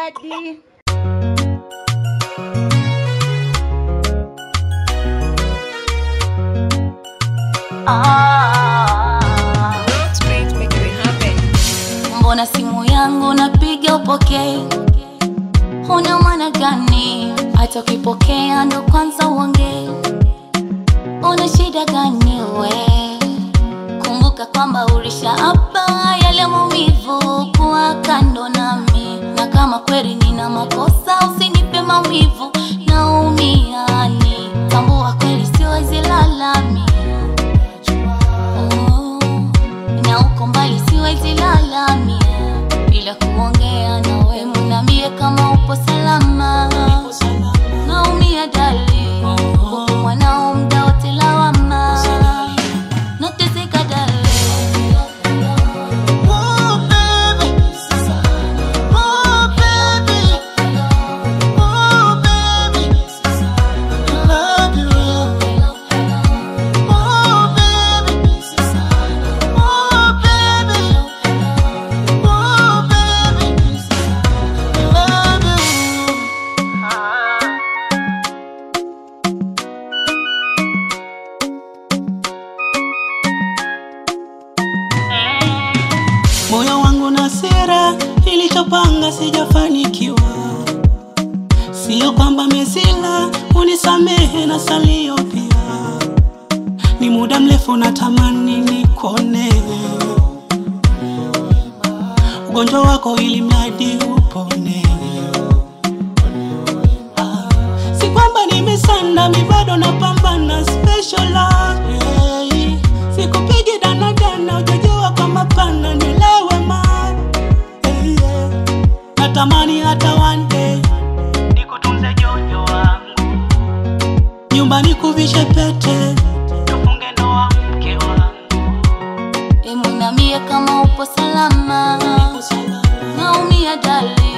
dadi. Straight making it happen. mbona simu yangu napiga upokee huna maana gani hata ukipokea ndo kwanza uongee una shida gani we kumbuka kwamba ulisha hapa yale maumivu kuwa kando nami na kama kweli nina makosa usinipe maumivu naumiani tambua kweli siwezi lalami Oh, na uko mbali siwezi lalamia bila kuongea nawe munambie kama upo salama naumia dali huku mwanao mda wote lawama nateseka dali Oh, baby. Oh, baby. Oh, baby. I love you. Oh, baby. Oh, baby. Oh, baby. I love you. moyo wangu na sera ilichopanga sijafanikiwa sio kwamba mesila unisamehe na salio pia ni muda mrefu natamani nikone ugonjwa wako ili mradi upone Ah, si kwamba nimesanda mi bado napambana special love, hey. sikupigi danadana ujajua kwa mapana nilewe ma hey, yeah. natamani hata one day nikutunze jojo wangu nyumbani kuvishe pete tufunge ndoa mke wangu emunambie kama upo salama naumia dali